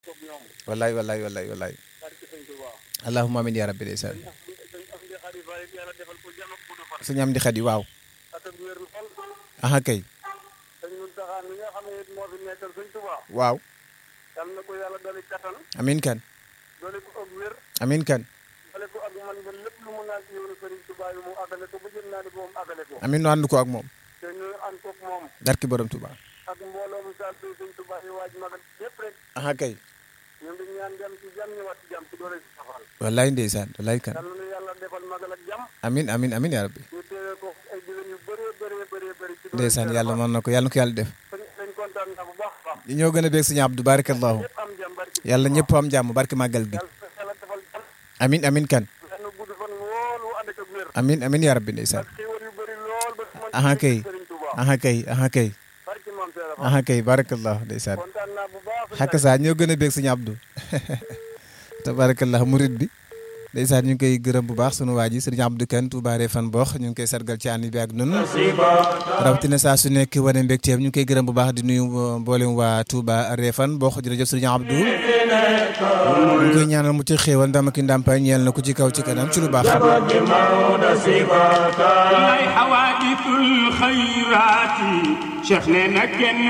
wallaay wallaay wallaay wallaay allahumma amin ya rabbi ndeysaan sëñ am di xadi waaw aha kay waaw yal na ko yàlla dolli kattan amin kan dolli ko ak wér amin kan dolli ko ak man ba lépp lu mu naan ci yoonu Sëriñ Tuubaa yi mu àggale ko ba jëm naa ni ba mu àggale ko amin nu ànd ko ak moom te ñu ànd ko ak moom barki borom Tuuba ak mbooloo mu saal bi Sëriñ Tuubaa yi waaj magal yépp rek aha kay ñu ngi ñaan dem ci jàmm ñëwaat ci jàmm ci doole ci safal wallaay ndeysaan wallaay kan yal na yàlla defal magal ak jàmm amin amin amin ya rabbi ñu teewee ko ay diwén yu bëree bëree bëree bëri ci doole ndeysaan yàlla mën na ko yàlla na ko yàlla def dañ dañ kontaan na bu baax a baax ñi ñoo gën a beeg sëñ Abdou barakallahu ñëpp am jàmm barki yàlla ñëpp am jàmm barki màggal gi yàlla yàlla defal jàmm amin amin kan yàlla gudd fan lool wu ànd ak wér amin amin ya rabbi ndeysaan ak xéwal yu bëri lool ba mën aha kay Sëriñ Tuubaa aha kay aha kay barki moom Seera Fall aha kay barakallahu ndeysaan kontaan naa bu baax xakk saa ñoo gën a beeg sëñ Abdou tabarakallah murid bi ndeysaan ñu ngi koy gërëm bu baax sunu waa ji sëriñ Abdou Kane Touba Refane Box ñu ngi koy sargal ci ànd bi ak noonu rawatina saa su nekk wane mbégteem ñu ngi koy gërëm bu baax di nuyu mboolem waa Touba Refane Box jërëjëf sëriñ Abdou ñu ngi koy ñaanal mu ci xéewal ndam ak ndàmpaay ñeel na ko ci kaw ci kanam ci lu baax ay xawaadisul xayraati cheikh nee na kenn